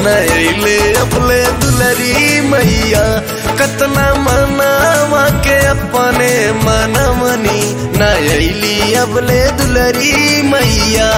नैले अपले दुलरी मैया कतना मनावा के अपने मनमनी नैली अबले दुलरी मैया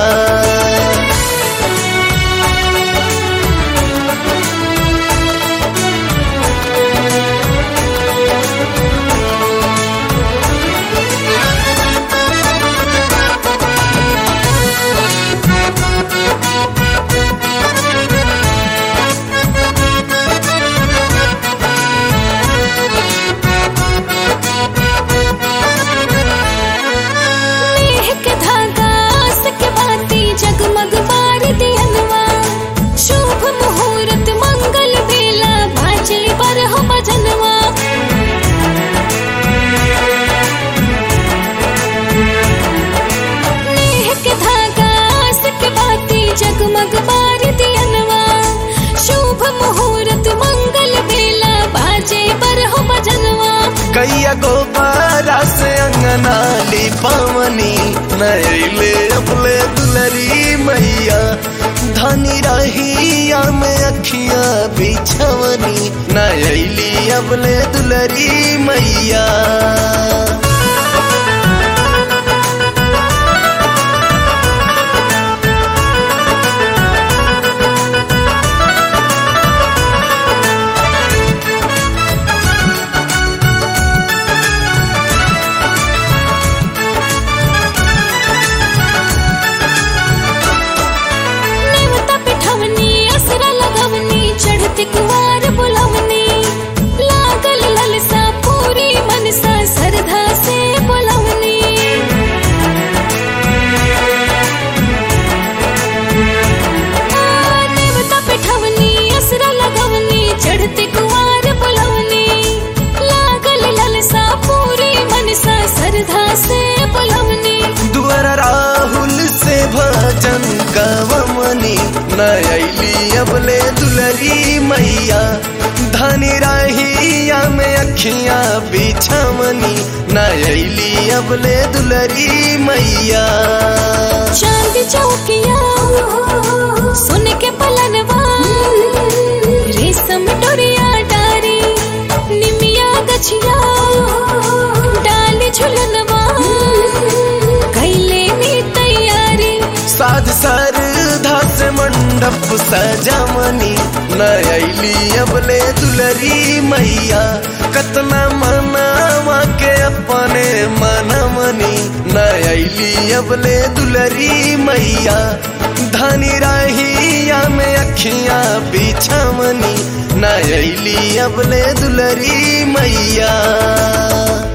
नेह के धागा आस के बाती जगमग बार दियनवा शुभ मुहूर्त मंगल बेला भाजे पर हो भजनवा नेह के धागा आस के बाती जगमग बार दियनवा शुभ मुहूर्त मंगल बेला भाजे पर हो भजनवा कैया गोबारा से अंगना ली पावनी नैले अपले दुलरी मैया धनी रहिया में अखियां बिछवनी नैली अपले दुलरी मैया नेवता पिठवनी असरा लगवनी चढ़ती कुवार बुलवनी लागल ललसा पूरी मनसा श्रद्धा से बुलवनी आ, नेवता पिठवनी असरा लगवनी चढ़ती कुवार बुलवनी लागल ललसा पूरी मनसा श्रद्धा से बुलवनी दुअर राहुल से भजन गवमनी नैली अबले दुलरी मैया धनी रहिया में अखियां बिछवनी नैली अबले दुलरी मैया चांद चौकिया सुन के पलनवा रेशम डोरिया डारी निमिया गछिया डाल झुलनवा कैले नी तैयारी साध सरधा से मंडप सजमनी नैली अबले दुलरी मैया कतना मनावा के अपने मनमनी नैली अबले दुलरी मैया धनी रहिया में अखियां बिछमनी नैली अबले दुलरी मैया